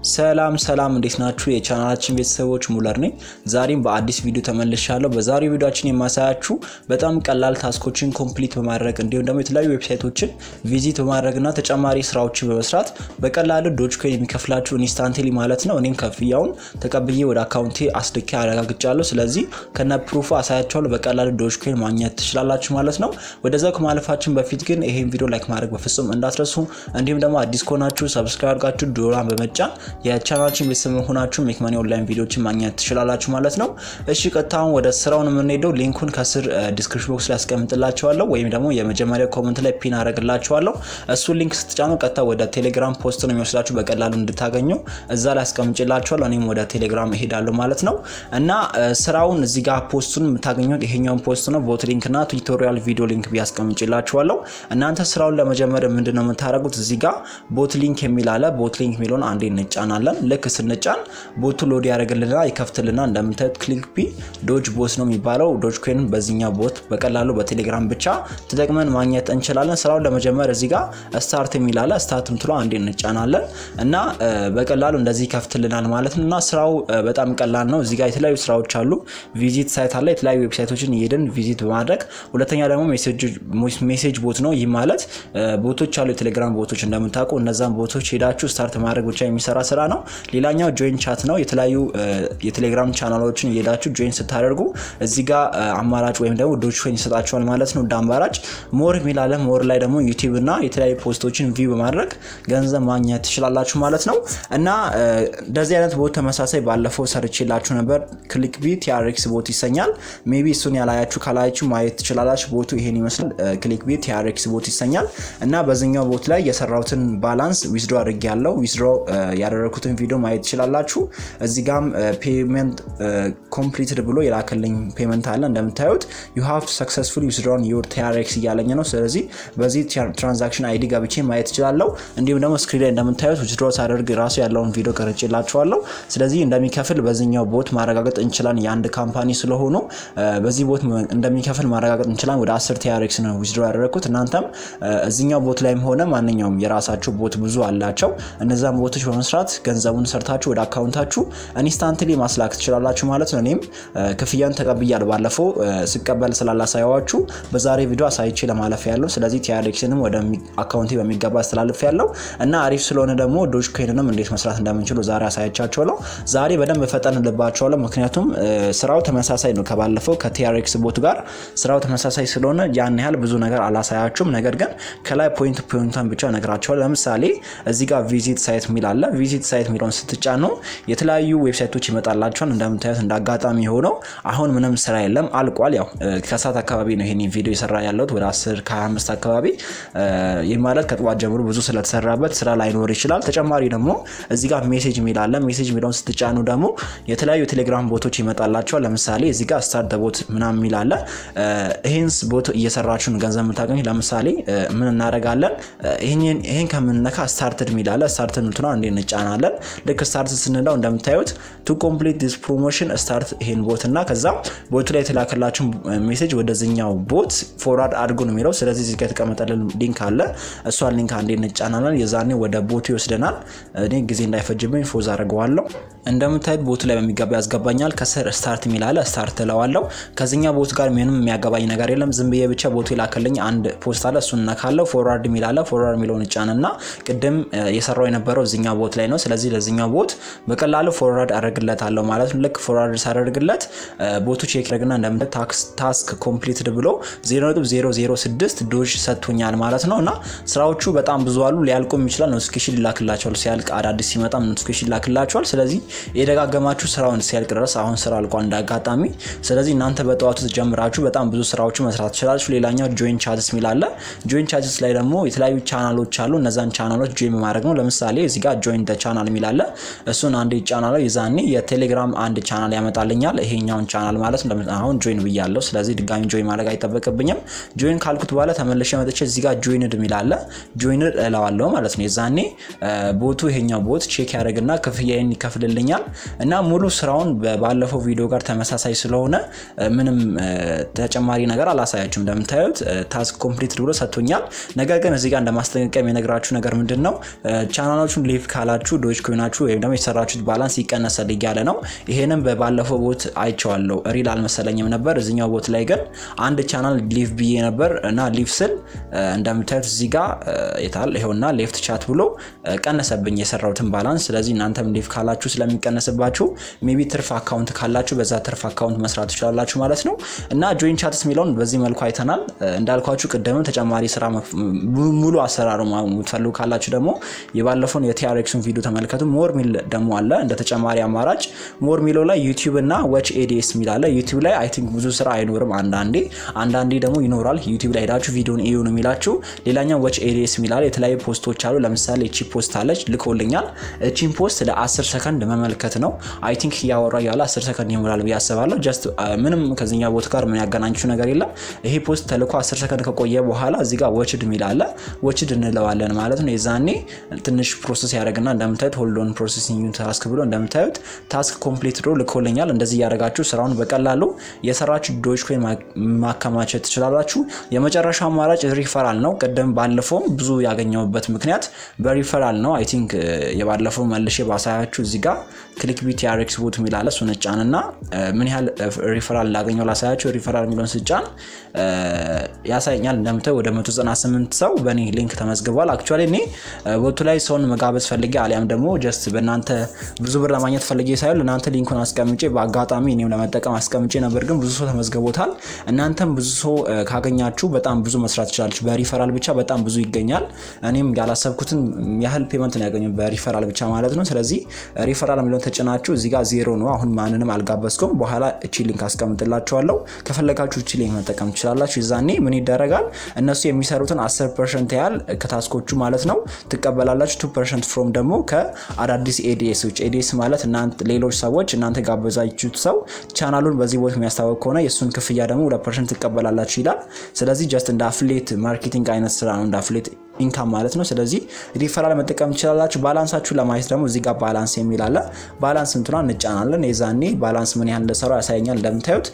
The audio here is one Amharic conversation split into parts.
ሰላም ሰላም እንዴት ናችሁ? የቻናላችን ቤተሰቦች ሙለር ነኝ። ዛሬም በአዲስ ቪዲዮ ተመልሻለሁ። በዛሬው ቪዲዮችን የማሳያችሁ በጣም ቀላል ታስኮችን ኮምፕሊት በማድረግ እንዲሁም ደግሞ የተለያዩ ዌብሳይቶችን ቪዚት በማድረግና ተጨማሪ ስራዎችን በመስራት በቀላሉ ዶጅ ኮይን የሚከፍላችሁ ኢንስታንትሊ ማለት ነው። እኔም ክፍያውን ተቀብዬ ወደ አካውንቴ አስልኬ አረጋግጫለሁ። ስለዚህ ከነ ፕሩፉ አሳያችኋለሁ። በቀላሉ ዶጅ ኮይን ማግኘት ትችላላችሁ ማለት ነው። ወደዛ ከማለፋችን በፊት ግን ይሄን ቪዲዮ ላይክ ማድረግ በፍጹም እንዳትረሱ። እንዲሁም ደግሞ አዲስ ከሆናችሁ ሰብስክራይብ አድርጋችሁ ዶላን በመጫን የቻናላችን ቤተሰብ መሆናችሁ ሜክ መኒ ኦንላይን ቪዲዮችን ማግኘት ትችላላችሁ ማለት ነው። እሺ ቀጥታውን ወደ ስራውን የምንሄደው ሊንኩን ከስር ዲስክሪፕሽን ቦክስ ላይ ያስቀምጥላችኋለሁ ወይም ደግሞ የመጀመሪያ ኮመንት ላይ ፒን አደረግላችኋለሁ። እሱን ሊንክ ስትጫኑ ቀጥታ ወደ ቴሌግራም ፖስት ነው የሚወስዳችሁ በቀላሉ እንድታገኙ እዛ ላይ አስቀምጭላችኋለሁ። እኔም ወደ ቴሌግራም እሄዳለሁ ማለት ነው እና ስራውን እዚህ ጋር ፖስቱን የምታገኙት ይሄኛውን ፖስት ነው። ቦት ሊንክ እና ቱቶሪያል ቪዲዮ ሊንክ ቢያስቀምጭላችኋለሁ። እናንተ ስራውን ለመጀመር ምንድነው የምታደርጉት እዚህ ጋር ቦት ሊንክ የሚል አለ። ቦት ሊንክ የሚለውን አንዴ እንጫናለን። ልክ ስንጫን ቦቱ ሎድ ያደርግልና ይከፍትልና እንደምታዩት ክሊክ ቢ ዶጅ ቦት ነው የሚባለው። ዶጅ ኮይን በዚህኛው ቦት በቀላሉ በቴሌግራም ብቻ ተጠቅመን ማግኘት እንችላለን። ስራውን ለመጀመር እዚህ ጋር ስታርት የሚል አለ። ስታርት ምትሎ አንዴ እንጫናለን እና በቀላሉ እንደዚህ ይከፍትልናል ማለት ነው። እና ስራው በጣም ቀላል ነው። እዚህ ጋር የተለያዩ ስራዎች አሉ። ቪዚት ሳይት አለ። የተለያዩ ዌብሳይቶችን እየሄድን ቪዚት በማድረግ ሁለተኛ ደግሞ ሜሴጅ ቦት ነው። ይህ ማለት ቦቶች አሉ፣ የቴሌግራም ቦቶች እንደምታውቁ እነዛን ቦቶች ሄዳችሁ ስታርት ማድረግ ብቻ የሚሰራ ስራ ነው። ሌላኛው ጆይን ቻት ነው። የተለያዩ የቴሌግራም ቻናሎችን እየሄዳችሁ ጆይን ስታደርጉ እዚህ ጋር አማራጭ ወይም ደግሞ ዶጅ ኮይን ይሰጣችኋል ማለት ነው። እንደ አማራጭ ሞር የሚላለ ሞር ላይ ደግሞ ዩቲዩብ እና የተለያዩ ፖስቶችን ቪው በማድረግ ገንዘብ ማግኘት ትችላላችሁ ማለት ነው። እና እንደዚህ አይነት ቦት ተመሳሳይ ባለፈው ሰርቼላችሁ ነበር። ክሊክ ቢ ቲአርኤክስ ቦት ይሰኛል። ሜቢ እሱን ያላያችሁ ካላያችሁ ማየት ትችላላችሁ። ቦቱ ይሄን ይመስላል። ክሊክ ቢ ቲአርኤክስ ቦት ይሰኛል እና በዚህኛው ቦት ላይ የሰራሁትን ባላንስ ዊዝድሮ አድርጌ ያለው ዊዝድሮ ያደረኩትን ቪዲዮ ማየት ትችላላችሁ። እዚህ ጋም ፔመንት ኮምፕሊትድ ብሎ የላከልኝ ፔመንት አለ እንደምታዩት ዩ ሃቭ ሰክሰስፉሊ ዊዝድሮን ዩር ቲአርኤክስ እያለኝ ነው። ስለዚህ በዚህ ትራንዛክሽን አይዲ ገብቼ ማየት እችላለሁ። እንዲሁም ደግሞ ስክሪን ላይ እንደምታዩት ዊዝድሮ ሳደርግ ራሱ ያለውን ቪዲዮ ቀርጬላችኋለሁ። ስለዚህ እንደሚከፍል በዚህኛው ቦት ማረጋገጥ እንችላለን። የአንድ ካምፓኒ ስለሆኑ በዚህ ቦት እንደሚከፍል ማረጋገጥ እንችላለን። ወደ 10 ቲአርኤክስ ነው ዊዝድሮ ያደረግኩት። እናንተም እዚኛው ቦት ላይም ሆነ ማንኛውም የራሳቸው ቦት ብዙ አላቸው። እነዛን ቦቶች በመስራት ገንዘቡን ሰርታችሁ ወደ አካውንታችሁ ኢንስታንትሊ ማስላክ ትችላላችሁ ማለት ነው። እኔም ክፍያን ተቀብያለሁ። ባለፈው ስቀበል ስላላሳያዋችሁ በዛሬ ቪዲዮ አሳይቼ ለማለፍ ያለው። ስለዚህ ቲአርኤክስንም ወደ አካውንቴ በሚገባ አስተላልፍ ያለው እና አሪፍ ስለሆነ ደግሞ ዶጅ ኮይንንም እንዴት መስራት እንደምንችሉ ዛሬ አሳያቻቸዋለሁ። ዛሬ በደንብ ፈጠንልባቸዋለሁ፣ ምክንያቱም ስራው ተመሳሳይ ነው ከባለፈው ከቲአርኤክስ ቦት ጋር ስራው ተመሳሳይ ስለሆነ ያን ያህል ብዙ ነገር አላሳያችሁም። ነገር ግን ከላይ ፖይንት ፖይንቷን ብቻ ነግራቸዋል። ለምሳሌ እዚህ ጋር ቪዚት ሳይት የሚል አለ። ቪዚት ሳይት የሚለውን ስትጫኑ የተለያዩ ዌብሳይቶች ይመጣላቸዋል። እንደምታዩት እንደ አጋጣሚ ሆነው አሁን ምንም ስራ የለም አልቋል። ያው ከሰዓት አካባቢ ነው ይሄን ቪዲዮ የሰራ ያለሁት ወደ 10 ከ25 አካባቢ። ይህ ማለት ከጠዋት ጀምሮ ብዙ ስለተሰራበት ስራ ላይኖር ይችላል። ተጨማሪ ደግሞ እዚህ ጋር ሜሴጅ የሚል አለ። ሜሴጅ የሚለውን ስትጫኑ ደግሞ የተለያዩ ቴሌግራም ቦቶች ይመጣላቸዋል። ለምሳሌ እዚህ ጋር ስታርት ቦት ምናምን የሚል አለ። ይህንስ ቦት እየሰራችሁን ገንዘብ የምታገኙ ለምሳሌ ምን እናደርጋለን? ይህን ከምንነካ ስታርትድ የሚል አለ። ስታርት ምትነ እንዴ እንጫናለን። ልክ ስታርት ስንለው እንደምታዩት ቱ ኮምፕሊት ዲስ ፕሮሞሽን ስታርት ይሄን ቦት እና ከዛ ቦቱ ላይ የተላከላችሁን ሜሴጅ ወደዚኛው ቦት ፎርዋርድ አድርጎ ነው የሚለው። ስለዚህ እዚህ ጋር የተቀመጠልን ሊንክ አለ። እሷን ሊንክ አንዴ እንጫናለን። የዛኔ ወደ ቦቱ ይወስደናል። እኔ ጊዜ እንዳይፈጅብኝ ፎዝ አድርገዋለሁ። እንደምታዩት ቦቱ ላይ በሚገባ ያስገባኛል። ከስር ስታርት የሚል አለ። ስታርት እለዋለሁ። ከዚኛ ቦት ጋር ምንም የሚያገባኝ ነገር የለም። ዝም ብዬ ብቻ ቦቱ የላከልኝ አንድ ፖስት አለ። እሱን እነካለሁ። ፎርዋርድ የሚል አለ። ፎርዋርድ የሚለውን እጫንና ቅድም የሰራው የነበረው እዚኛው ቦት ላይ ነው። ስለዚህ ለዚኛው ቦት በቀላሉ ፎርዋርድ አደርግለታለሁ ማለት ነው። ልክ ፎርዋርድ ሳደርግለት ቦቱ ቼክ ያደርግና እንደምታዩት ታስክ ኮምፕሊትድ ብሎ 0.006 ዶጅ ሰጥቶኛል ማለት ነው። እና ስራዎቹ በጣም ብዙ አሉ። ሊያልቁም ይችላል። ኖቲፊኬሽን ይላክላቸዋል። ሲያልቅ አዳዲስ ሲመጣ ኖቲፊኬሽን ይላክላቸዋል። ስለዚህ የደጋገማችሁ ስራውን ሲያልቅ ድረስ አሁን ስራ አልቋል እንዳጋጣሚ። ስለዚህ እናንተ በጠዋቱ ጀምራችሁ በጣም ብዙ ስራዎቹ መስራት ትችላላችሁ። ሌላኛው ጆይን ቻትስ የሚል አለ። ጆይን ቻትስ ላይ ደግሞ የተለያዩ ቻናሎች አሉ። እነዛን ቻናሎች ጆይን በማድረግ ነው። ለምሳሌ እዚህ ጋር ጆይን ቻናል የሚል አለ። እሱን አንድ ቻናል የዛኔ የቴሌግራም አንድ ቻናል ያመጣልኛል። ይሄኛውን ቻናል ማለት ነው። አሁን ጆይን ብያለሁ። ስለዚህ ድጋሚ ጆይን ማድረግ አይጠበቅብኝም። ጆይን ካልኩት በኋላ ተመልሼ መጥቼ እዚህ ጋር ጆይንድ የሚል አለ። ጆይንድ እለዋለሁ ማለት ነው። የዛኔ ቦቱ ይሄኛው ቦት ቼክ ያደርግና ክፍያዬን ይከፍልልኛል እና ሙሉ ስራውን ባለፈው ቪዲዮ ጋር ተመሳሳይ ስለሆነ ምንም ተጨማሪ ነገር አላሳያችሁም። እንደምታዩት ታስክ ኮምፕሊት ብሎ ሰጥቶኛል። ነገር ግን እዚህ ጋር እንደማስጠንቀቂያ የነግራችሁ ነገር ምንድን ነው ቻናሎቹን ሊቭ ካላችሁ ዶጅ ኮይናችሁ ወይም ደግሞ የሰራችሁት ባላንስ ይቀነሳል እያለ ነው። ይሄንም በባለፈው ቦት አይቼዋለሁ። ሪል አልመሰለኝም ነበር። እዚኛው ቦት ላይ ግን አንድ ቻናል ሊቭ ብዬ ነበር እና ሊቭ ስል እንደምታዩት እዚህ ጋር የታል ይኸውና ሌፍት ቻት ብሎ ቀነሰብኝ የሰራሁትን ባላንስ። ስለዚህ እናንተም ሊቭ ካላችሁ ስለሚቀነስባችሁ ሜቢ ትርፍ አካውንት ካላችሁ በዛ ትርፍ አካውንት መስራት ትችላላችሁ ማለት ነው እና ጆይን ቻትስ የሚለውን በዚህ መልኩ አይተናል። እንዳልኳችሁ ቅድምም ተጨማሪ ስራ ሙሉ አሰራሩ የምትፈልጉ ካላችሁ ደግሞ የባለፈውን የቲአርኤክሱን ቪዲዮ ተመልከቱ። ሞር ሚል ደግሞ አለ እንደ ተጨማሪ አማራጭ ሞር ሚለው ላይ ዩቲዩብ እና ወች ኤዲኤስ የሚል አለ። ዩቲዩብ ላይ አይ ቲንክ ብዙ ስራ አይኖርም፣ አንዳንዴ አንዳንዴ ደግሞ ይኖራል። ዩቲዩብ ላይ ሄዳችሁ ቪዲዮን እዩ ነው የሚላችሁ። ሌላኛው ወች ኤዲኤስ የሚል አለ። የተለያዩ ፖስቶች አሉ። ለምሳሌ እቺ ፖስት አለች ልኮልኛል። እቺን ፖስት ለ10 ሰከንድ መመልከት ነው። አይ ቲንክ እያወራ ያለ 10 ሰከንድ ይሞላል ብዬ አስባለሁ። ጀስት ምንም ከዚኛ ቦታ ጋር ምን ያገናኙችሁ ነገር የለም። ይሄ ፖስት ተልኮ 10 ሰከንድ ከቆየ በኋላ እዚህ ጋር ወችድ የሚል አለ። ወችድ እንለዋለን ማለት ነው። የዛኔ ትንሽ ፕሮሰስ ያደርግና እንደምታዩት ሆልዶን ፕሮሴሲንግ ታስክ ብሎ እንደምታዩት ታስክ ኮምፕሊት ብሎ ልኮልኛል። እንደዚህ እያደረጋችሁ ስራውን በቀላሉ የሰራችሁ ዶጅ ኮይን ማከማቸት ትችላላችሁ። የመጨረሻው አማራጭ ሪፈራል ነው። ቅድም ባለፈውም ብዙ ያገኘሁበት ምክንያት በሪፈራል ነው። አይ ቲንክ የባለፈው መልሼ ባሳያችሁ እዚህ ጋር ክሊክ ቢት ያሬክስ ቦት የሚል አለ። እሱን ጫን እና ምን ያህል ሪፈራል ላገኘው ላሳያችሁ። ሪፈራል የሚለውን ስጫን ያሳየኛል። እንደምታዩ ወደ 198 ሰው በእኔ ሊንክ ተመዝግቧል። አክቹዋሊ እኔ ቦቱ ላይ ሰውን መጋበዝ ፈልጌ አሊያም ደግሞ ጀስት በእናንተ ብዙ ብር ለማግኘት ፈልጌ ሳይሆን ለእናንተ ሊንኩን አስቀምጬ በአጋጣሚ እኔም ለመጠቀም አስቀምጬ ነበር፣ ግን ብዙ ሰው ተመዝግቦታል። እናንተም ብዙ ሰው ካገኛችሁ በጣም ብዙ መስራት ትችላለች። በሪፈራል ብቻ በጣም ብዙ ይገኛል። እኔም ያላሰብኩትን ያህል ፔመንት ነው ያገኘው በሪፈራል ብቻ ማለት ነው። ስለዚህ ሪፈራል የሚለውን ተጭናችሁ እዚህ ጋር ዜሮ ነው። አሁን ማንንም አልጋበዝኩም። በኋላ እቺ ሊንክ አስቀምጥላችኋለሁ። ከፈለጋችሁ እቺ ሊንክ መጠቀም ትችላላችሁ። ይዛኔ ምን ይደረጋል እነሱ የሚሰሩትን 10 ፐርሰንት ያህል ከታስኮቹ ማለት ነው ትቀበላላችሁ። ቱ ፐርሰንት ፍሮም ደግሞ ከአዳዲስ ኤዲኤሶች ኤዲኤስ ማለት ሌሎች ሰዎች እናንተ ጋበዛችሁት ሰው ቻናሉን በዚህ ቦት የሚያስታወቅ ከሆነ የእሱን ክፍያ ደግሞ ሁለት ፐርሰንት ትቀበላላችሁ ይላል። ስለዚህ ጀስት እንደ አፍሌት ማርኬቲንግ አይነት ስራ ነው እንደ አፍሌት ኢንካም ማለት ነው። ስለዚህ ሪፈራል መጠቀም ትችላላችሁ። ባላንሳችሁ ለማየት ደግሞ እዚህ ጋር ባላንስ የሚል አለ። ባላንስ ምትኗ እንጫናለን። የዛኔ ባላንስ ምን ያህል እንደሰራ ያሳየኛል። እንደምታዩት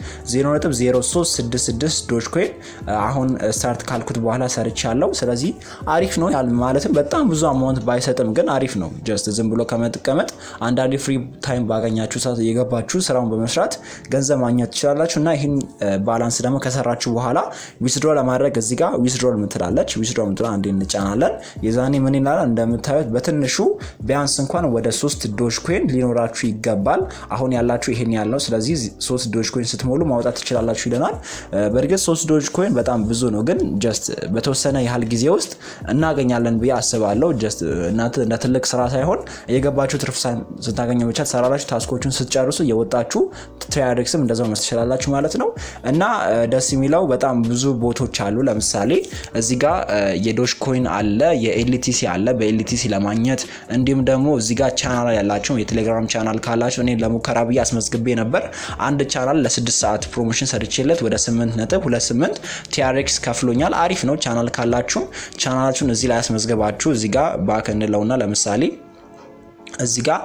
0.0366 ዶጅ ኮይን አሁን ስታርት ካልኩት በኋላ ሰርች ያለው ስለዚህ አሪፍ ነው ማለትም በጣም ብዙ አማውንት ባይሰጥም ግን አሪፍ ነው። ጀስት ዝም ብሎ ከመጥቀመጥ አንዳንዴ ፍሪ ታይም ባገኛችሁ ሰዓት የገባችሁ ስራውን በመስራት ገንዘብ ማግኘት ትችላላችሁ። እና ይህን ባላንስ ደግሞ ከሰራችሁ በኋላ ዊዝድሮ ለማድረግ እዚህ ጋር ዊዝድሮል ምትላለች። ዊዝድሮ ምትላ አንዴ እንጫናለን። የዛኔ ምን ይላል እንደምታዩት በትንሹ ቢያንስ እንኳን ወደ ሶስት ዶጅ ኮይን ሊኖራችሁ ይገባል። አሁን ያላችሁ ይሄን ያህል ነው። ስለዚህ ሶስት ዶጅ ኮይን ስትሞሉ ማውጣት ትችላላችሁ ይለናል። በእርግጥ ሶስት ዶጅ ኮይን በጣም ብዙ ነው፣ ግን ጀስት በተወሰነ ያህል ጊዜ ውስጥ እናገኛለን ብዬ አስባለሁ። ጀስት እናንተ እንደ ትልቅ ስራ ሳይሆን የገባችሁ ትርፍ ስታገኘ ብቻ ትሰራላችሁ። ታስኮቹን ስትጨርሱ የወጣችሁ ትሪያዴክስም እንደዛው መስራት ትችላላችሁ ማለት ነው። እና ደስ የሚለው በጣም ብዙ ቦቶች አሉ። ለምሳሌ እዚህ ጋር የዶጅ ኮይን አለ፣ የኤልቲሲ አለ። በኤልቲሲ ለማግኘት እንዲሁም ደግሞ እዚህ ጋር ቻናል ያላቸው የቴሌግራም ቻናል ካላቸው እኔ ለሙከራ ብዬ አስመዝግቤ ነበር። አንድ ቻናል ለስድስት ሰዓት ፕሮሞሽን ሰርቼለት ወደ ስምንት ነጥብ ሁለት ስምንት ቲአርኤክስ ከፍሎኛል። አሪፍ ነው። ቻናል ካላችሁ ቻናላችሁን እዚህ ላይ ያስመዝግባችሁ እዚህ ጋር ባክ እንለውና ለምሳሌ እዚህ ጋር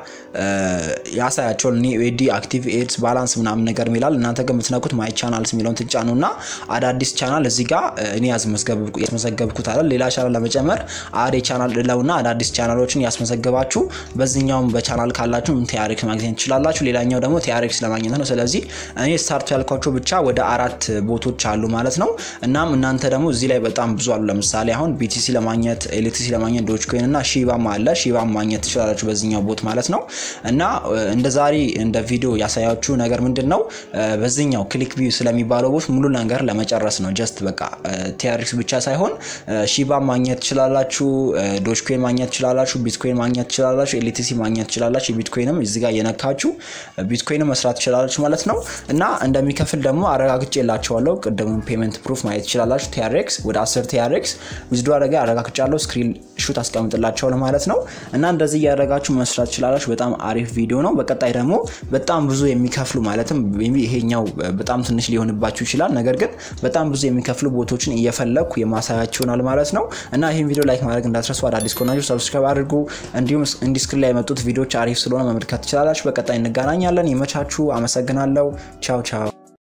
ያሳያቸውን ዲ አክቲቭ ኤድስ ባላንስ ምናምን ነገር የሚላል እናንተ ግን የምትነኩት ማይ ቻናልስ የሚለውን ትጫኑ እና አዳዲስ ቻናል እዚህ ጋር እኔ ያስመዘገብኩት አለ። ሌላ ቻናል ለመጨመር አዴ ቻናል ለውና አዳዲስ ቻናሎችን ያስመዘገባችሁ በዚህኛውም በቻናል ካላችሁ ቲአርኤክስ ማግኘት ትችላላችሁ። ሌላኛው ደግሞ ቲአርኤክስ ለማግኘት ነው። ስለዚህ እኔ ስታርቱ ያልኳቸው ብቻ ወደ አራት ቦቶች አሉ ማለት ነው። እናም እናንተ ደግሞ እዚህ ላይ በጣም ብዙ አሉ። ለምሳሌ አሁን ቢቲሲ ለማግኘት ኤሌክትሪሲ ለማግኘት ዶጅ ኮይን እና ሺባም አለ። ሺባም ማግኘት ትችላላችሁ በዚህኛው ቦት ማለት ነው። እና እንደ ዛሬ እንደ ቪዲዮ ያሳያችሁ ነገር ምንድን ነው፣ በዚህኛው ክሊክ ቪው ስለሚባለው ቦት ሙሉ ነገር ለመጨረስ ነው። ጀስት በቃ ቲአርኤክስ ብቻ ሳይሆን ሺባ ማግኘት ትችላላችሁ፣ ዶጅ ኮይን ማግኘት ትችላላችሁ፣ ቢትኮይን ማግኘት ትችላላችሁ፣ ኤልቲሲ ማግኘት ትችላላችሁ። ቢትኮይንም እዚህ ጋር እየነካችሁ ቢትኮይንም መስራት ትችላላችሁ ማለት ነው። እና እንደሚከፍል ደግሞ አረጋግጬ የላቸዋለሁ። ቅድሙ ፔመንት ፕሩፍ ማየት ትችላላችሁ። ቲአርኤክስ ወደ 10 ቲአርኤክስ ዊዝዶ አደረጋ አረጋግጫለሁ። ስክሪን ሹት አስቀምጥላቸዋለሁ ማለት ነው። እና እንደዚህ እያደረጋችሁ መስራት ትችላላችሁ። በጣም አሪፍ ቪዲዮ ነው። በቀጣይ ደግሞ በጣም ብዙ የሚከፍሉ ማለትም ይሄኛው በጣም ትንሽ ሊሆንባችሁ ይችላል። ነገር ግን በጣም ብዙ የሚከፍሉ ቦቶችን እየፈለግኩ የማሳያችሁ ይሆናል ማለት ነው። እና ይህን ቪዲዮ ላይክ ማድረግ እንዳትረሱ። አዳዲስ ከሆናችሁ ሰብስክራይብ አድርጉ። እንዲሁም እንዲስክሪን ላይ የመጡት ቪዲዮዎች አሪፍ ስለሆነ መመልከት ትችላላችሁ። በቀጣይ እንገናኛለን። ይመቻችሁ። አመሰግናለሁ። ቻው ቻው